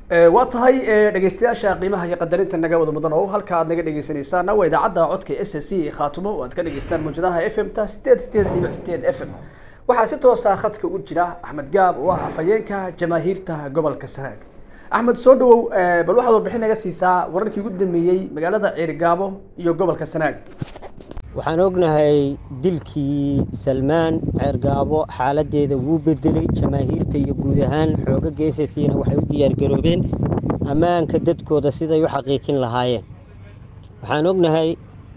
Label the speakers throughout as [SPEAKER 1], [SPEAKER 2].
[SPEAKER 1] waa tahay dhegeystayaasha qiimaha iyo qadarinta naga wada mudan oo halka aad naga dhegeysanaysaana waa idaacadda codka s s c khaatumo oo aad ka dhegeystaan mawjadaha f m ta sideed sideed dhibic sideed f m waxaa si toosa khadka u jira axmed gaab oo ah afhayeenka jamaahiirta gobolka sanaag axmed soo dhawow bal waxaad warbixin naga siisaa wararkii ugu dambeeyey magaalada ceerigaabo iyo gobolka sanaag
[SPEAKER 2] waxaan ognahay dilkii salmaan ceergaabo xaaladeeda wuu bedelay jamaahiirta iyo guud ahaan xooga geesasiina waxay u diyaargaroobeen ammaanka dadkooda siday u xaqiijin lahaayeen waxaan ognahay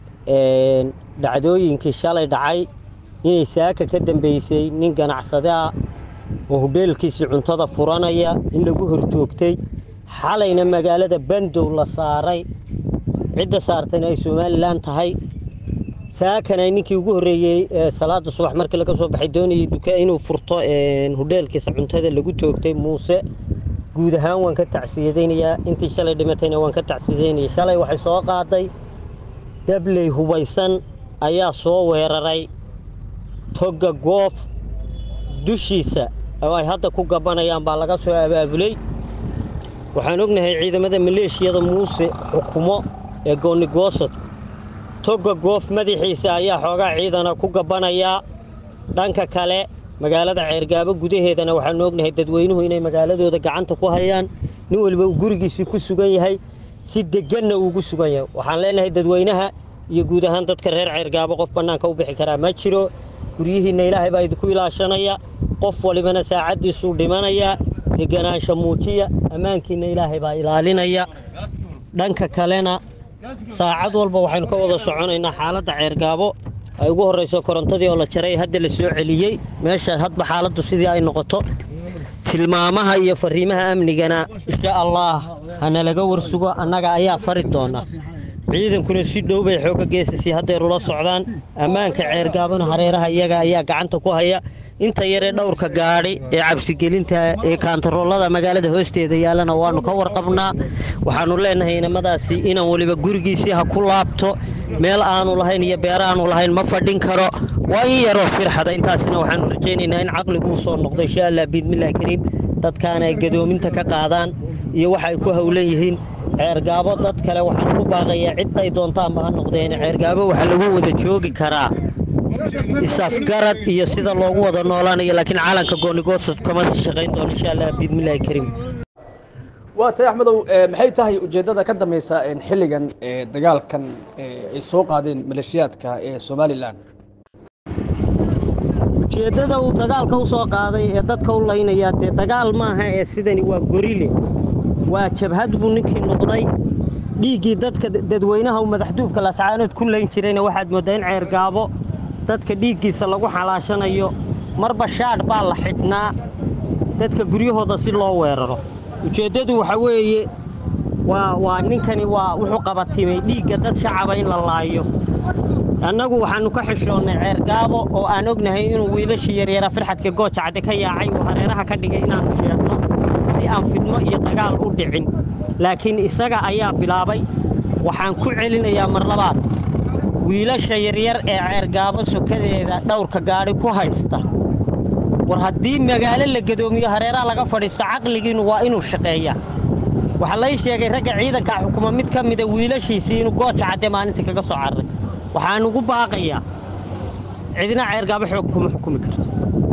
[SPEAKER 2] dhacdooyinkii shalay dhacay inay saaka ka dambeysay nin ganacsade ah oo hudheelkiisii cuntada furanaya in lagu hortoogtay xalayna magaalada bandow la saaray cidda saartayna ay somalilan tahay saakana ninkii ugu horreeyey salaada subax markii laga soo baxay doonayay duka inuu furto hudheelkiisa cuntada lagu toogtay muuse guud ahaan waan ka tacsiyadaynayaa intii shalay dhimatayna waan ka tacsiyadeynaya shalay waxay soo qaaday dabley hubaysan ayaa soo weeraray togga goof dushiisa oo ay hadda ku gabanayaan baa laga soo abaabulay waxaan ognahay ciidamada maleeshiyada muuse xukumo ee goonigoosad togga goof madaxiisa ayaa xoogaa ciidana ku gabbanayaa dhanka kale magaalada ceergaabo gudaheedana waxaanu ognahay dadweynuhu inay magaaladooda gacanta ku hayaan nin waliba uu gurigiisii ku sugan yahay si deganna uugu sugan yahay waxaan leenahay dadweynaha iyo guud ahaan dadka reer ceergaabo qof bannaanka u bixi karaa ma jiro guryihiinna ilaahay baa idinku ilaashanaya qof walibana saacaddiisuu dhimanayaa deganaansha muujiya ammaankiinna ilaahay baa ilaalinaya dhanka kalena saacad walba waxaynu ka wada soconaynaa xaaladda ceergaabo ay ugu horrayso korontadii oo la jaray hadda la soo celiyey meesha hadba xaaladdu sidii ay noqoto tilmaamaha iyo fariimaha amnigana insha allaah hana laga warsugo annaga ayaa fari doona ciidankuna si dhow bay xooga geesasii haddeer ula socdaan ammaanka ceergaabona hareeraha iyaga ayaa gacanta ku haya inta yaree dhowrka gaadhi ee cabsigelinta ee kaantaroolada magaalada hoosteeda yaallana waannu ka warqabnaa waxaannu leenahay inamadaasi inaan weliba gurigiisii ha ku laabto meel aanu lahayn iyo beer aanu lahayn ma fadhin karo waa in yaroo firxada intaasina waxaannu rajaynaynaa in caqliguu soo noqdo insha allah biidmillahi kariim dadkaana ay gadoominta ka qaadaan iyo waxa ay ku howlan yihiin ceergaabo dad kale waxaan ku baaqayaa cidday doontaanba ha noqdeen ceergaabo waxaa lagu wada joogi karaa isafgarad iyo sida loogu wada noolaanayo laakiin caalanka goonigoosod kama shaqayn doono insha allah biidmillahi kariim
[SPEAKER 1] waa tahay axmedow maxay tahay ujeeddada ka dambaysa xilligan dagaalkan ay soo qaadeen maleeshiyaadka ee somalilan
[SPEAKER 2] ujeeddada uu dagaalka u soo qaaday ee dadka u laynayaa dee dagaal maaha ee sidani waa gorile waa jabhad buu ninkii noqday dhiiggii dadka dadweynaha uu madaxduubka lascaanood ku layn jirayna waxaad mooddaa in ceergaabo dadka dhiiggiisa lagu xalaashanayo marba shaadh baa la xidhnaa dadka guryahooda si loo weeraro ujeeddadu waxa weeye waa waa ninkani waa wuxuu qabatimay dhiigga dad shacaba in la laayo annagu waxaannu ka xishoonnay ceergaabo oo aan ognahay inuu wiilashii yaryara firxadka gooja cadde ka yaacay uu hareeraha ka dhigay inaannu sheegno si aan fidmo iyo dagaal u dhicin laakiin isaga ayaa bilaabay waxaan ku celinayaa mar labaad wiilasha yaryar ee ceergaabo sokadeeda dhowrka gaadhi ku haysta war haddii magaalo la gadoomiyo hareeraha laga fadhiisto caqligiinnu waa inuu shaqeeyaa waxaa lay sheegay ragga ciidankaa xukuma mid ka mida wiilashiisii inuu gooja cadde maalintii kaga soo carray waxaan ugu baaqayaa cidina ceergaabo xoog kuma xukumi karto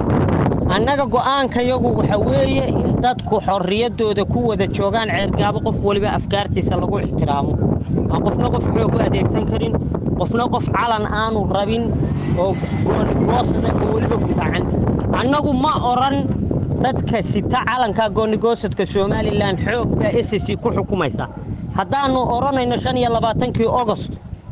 [SPEAKER 2] annaga go'aankayagu waxa weeye in dadku xorriyaddooda ku wada joogaan ceergaabo qof weliba afkaartiisa lagu ixtiraamo aan qofna qof xoog u adeegsan karin qofna qof calan aanu rabin oo goonigoosada oo weliba gudacan annagu ma odhan dadka sita calanka goonigoosadka somalilan xoog baa ss ku xukumaysa haddaannu odhanayno shan iyo labaatankii ogost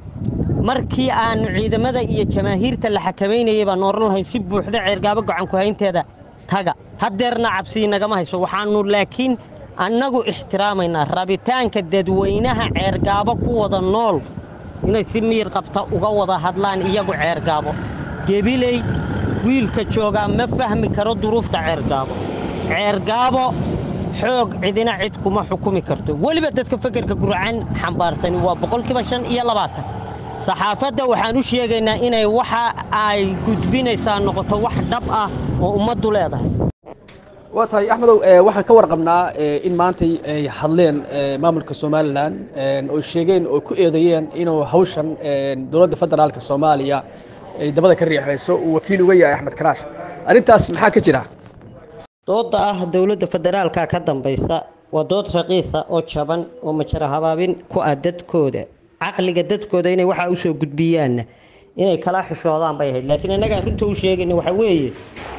[SPEAKER 2] markii aannu ciidamada iyo jamaahiirta la xakamaynayay baan odhan lahayn si buuxda ceergaabo gacanku haynteeda taga haddeerna cabsii nagama hayso waxaannu laakiin annagu ixtiraamaynaa rabitaanka dadweynaha ceergaabo ku wada nool inay si miyir qabta uga wada hadlaan iyagu ceergaabo gebiley wiilka joogaa ma fahmi karo duruufta ceergaabo ceergaabo xoog cidina cid kuma xukumi karto weliba dadka fekerka gurcaan xambaarsani waa boqolkiiba shan iyo labaatan saxaafadda waxaan u sheegaynaa inay waxa ay gudbinaysaa noqoto wax dhab ah oo ummaddu leedahay
[SPEAKER 1] waa tahay axmedow waxaan ka warqabnaa in maantay ay hadleen maamulka somalilan oo sheegeen oo ku eedeeyeen inuu hawshan dowladda federaalka soomaaliya ay dabada ka riixayso uu wakiil uga yahay axmed karaash arrintaas maxaa ka jira
[SPEAKER 2] dooda ah dowladda federaalka ka dambaysa waa dood raqiisa oo jaban oo majara habaabin ku ah dadkooda caqliga dadkooda inay waxaa usoo gudbiyaanna inay kala xishoodaan bay ahayd laakiin innaga runta u sheegayna waxa weeye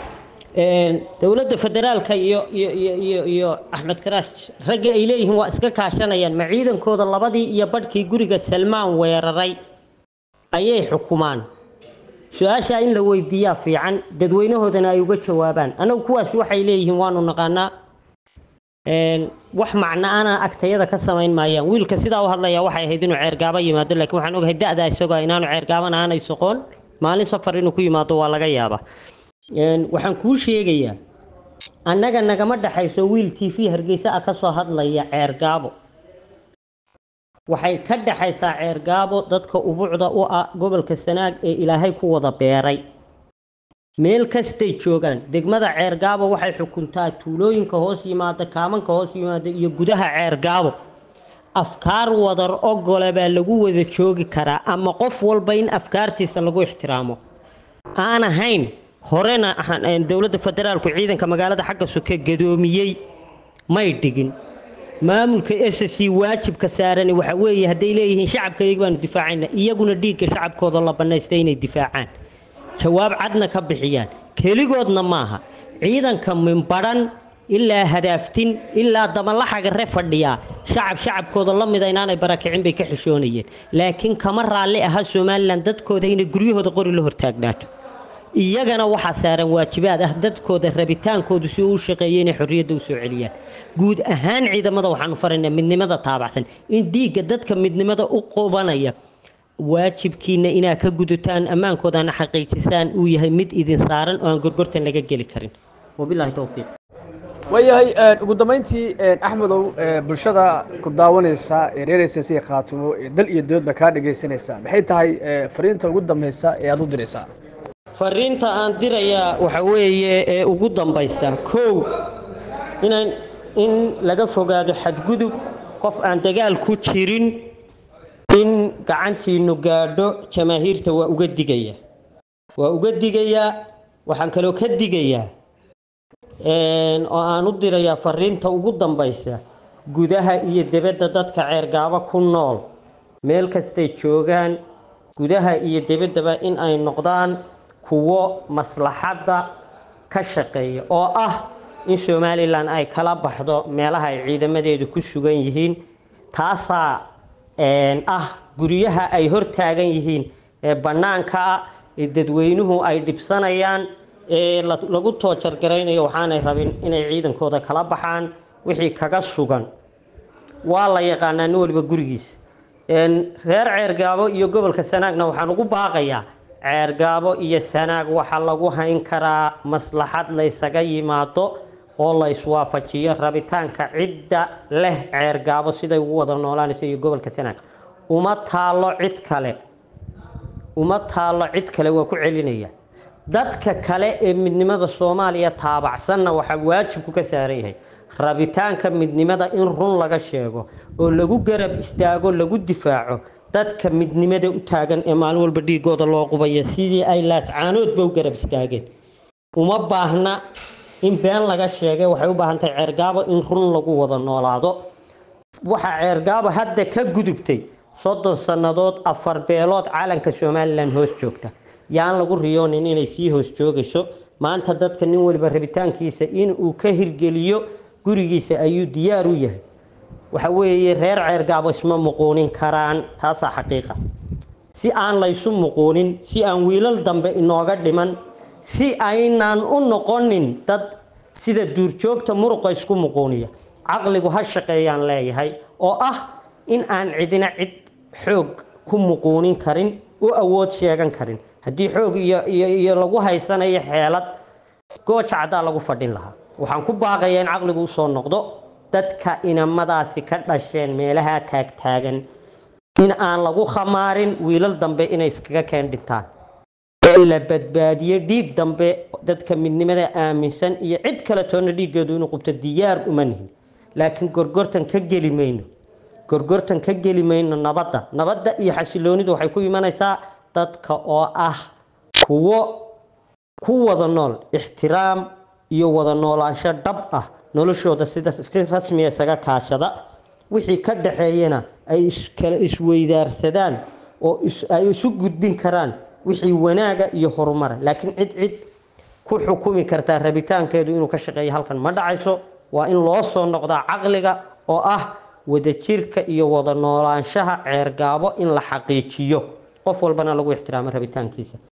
[SPEAKER 2] dowladda federaalka iyo iyo iyo iyo iyo axmed karaash ragga ay leeyihiin waa iska kaashanayaan ma ciidankooda labadii iyo badhkii guriga salmaan weeraray ayay xukumaan su-aashaa in la weydiiyaa fiican dadweynahoodana ay uga jawaabaan annagu kuwaas waxay leeyihiin waanu naqaanaa wax macno ana agtayada ka samayn maayaan wiilka sidaa u hadlaya waxay ahayd inuu ceergaabo yimaado laakiin waxaan ogahay da-da isagoo inaanu ceergaaban aanay soqoon maalin safar inuu ku yimaado waa laga yaaba waxaan kuu sheegayaa annaga nagama dhexayso wiil t v hargeysa ah kasoo hadlaya ceergaabo waxay ka dhexaysaa ceergaabo dadka ubucda u ah gobolka sanaag ee ilaahay ku wada beeray meel kastay joogaan degmada ceergaabo waxay xukuntaa tuulooyinka hoos yimaada kaamanka hoos yimaada iyo gudaha ceergaabo afkaar wadar ogole baa lagu wada joogi karaa ama qof walba in afkaartiisa lagu ixtiraamo aan ahayn horena dowladda federaalku ciidanka magaalada xagga soke gadoomiyey may dhigin maamulka s c waajibka saarani waxa weeye hadday leeyihiin shacabkayga baanu difaacayna iyaguna dhiigga shacabkooda la bannaystay inay difaacaan jawaab cadna ka bixiyaan keligoodna maaha ciidanka minbadhan ilaa hadaaftin ilaa damalaxagare fadhiyaa shacab shacabkooda la mida inaanay barakicin bay ka xishoonayeen laakiin kama raalli aha somalilan dadkooda inay guryahooda qori la hortaagnaato iyagana waxaa saaran waajibaad ah dadkooda rabitaankoodu si uu u shaqeeyay inay xorriyadda u soo celiyaan guud ahaan ciidamada waxaanu faraynaa midnimada taabacsan in dhiigga dadka midnimada u qubanaya waajibkiina inaad ka gudutaan ammaankoodana xaqiijisaan uu yahay mid idin saaran oo aan gorgortan laga geli karin wabilaahi towfiiq
[SPEAKER 1] waayahay ugu dambeyntii axmedow bulshada ku daawanaysa ee reer s c khaatumo ee dal iyo doodba kaa dhegaysanaysa maxay tahay fariinta ugu dambeysa ee aada u diraysaa
[SPEAKER 2] fariinta aan dirayaa waxa weeye ee ugu dambaysa kow inaan in laga fogaado xadgudub qof aan dagaal ku jirin in gacantiinu gaadho jamaahiirta waa uga digaya waa uga digayaa waxaan kaloo ka digayaa oo aan u dirayaa fariinta ugu dambaysa gudaha iyo debadda dadka ceergaabo ku nool meel kastay joogaan gudaha iyo debaddaba in ay noqdaan kuwo maslaxadda ka shaqeeya oo ah in somalilan ay kala baxdo meelaha ay ciidamadeedu ku sugan yihiin taasaa ah guryaha ay hortaagan yihiin ee bannaanka ah ee dadweynuhu ay dhibsanayaan ee lagu toojargaraynayo waxaanay rabin inay ciidankooda kala baxaan wixii kaga sugan waa la yaqaanaa nin waliba gurigiisa reer ceergaabo iyo gobolka sanaagna waxaan ugu baaqayaa ceergaabo iyo sanaag waxaa lagu hayn karaa maslaxad laysaga yimaado oo la iswaafajiyo rabitaanka cidda leh ceergaabo siday ugu wada noolaanayso iyo gobolka sanaag uma taallo cid kale uma taallo cid kale waa ku celinaya dadka kale ee midnimada soomaaliya taabacsanna waxaa waajibku ka saaran yahay rabitaanka midnimada in run laga sheego oo lagu garab istaago lagu difaaco dadka midnimada u taagan ee maalin walba dhiigooda loo qubaya sidii ay laascaanoodba u garab istaageen uma baahna in been laga sheegay waxay u baahan tahay ceergaabo in run lagu wada noolaado waxaa ceergaabo hadda ka gudubtay soddon sannadood afar beelood calanka somalilan hoos joogta yaan lagu riyoonin inay sii hoos joogayso maanta dadka nin waliba rabitaankiisa in uu ka hirgeliyo gurigiisa ayuu diyaar u yahay waxa weeye reer ceergaabo isma muquunin karaan taasaa xaqiiqa si aan laysu muquunin si aan wiilal dambe inooga dhiman si aynaan u noqonin dad sida duurjoogta muruqa isku muquuniya caqligu ha shaqeeyaan leeyahay oo ah in aan cidina cid xoog ku muquunin karin u awood sheegan karin haddii xoog iyo iyo iyo lagu haysanayo xeelad gooja caddaa lagu fadhin lahaa waxaan ku baaqayaa in caqligu usoo noqdo dadka inamadaasi ka dhasheen meelaha taagtaagan in aan lagu khamaarin wiilal dambe inay iskaga keen dhintaan la badbaadiyo dhiig dambe dadka midnimada aaminsan iyo cid kale toona dhiiggeedu inuu qubto diyaar uma nihin laakiin gorgortan ka geli mayno gorgortan ka geli mayno nabadda nabadda iyo xasiloonidu waxay ku imanaysaa dadka oo ah kuwo ku wada nool ixtiraam iyo wada noolaansho dhab ah noloshooda sida si rasmiya isaga kaashada wixii ka dhaxeeyana ay iskala isweydaarsadaan oo ay isu gudbin karaan wixii wanaaga iyo horumara laakiin cid cid ku xukumi kartaa rabitaankeedu inuu ka shaqeeyo halkan ma dhacayso waa in loo soo noqdaa caqliga oo ah wadajirka iyo wada noolaanshaha ceergaabo in la xaqiijiyo qof walbana lagu ixtiraamo rabitaankiisa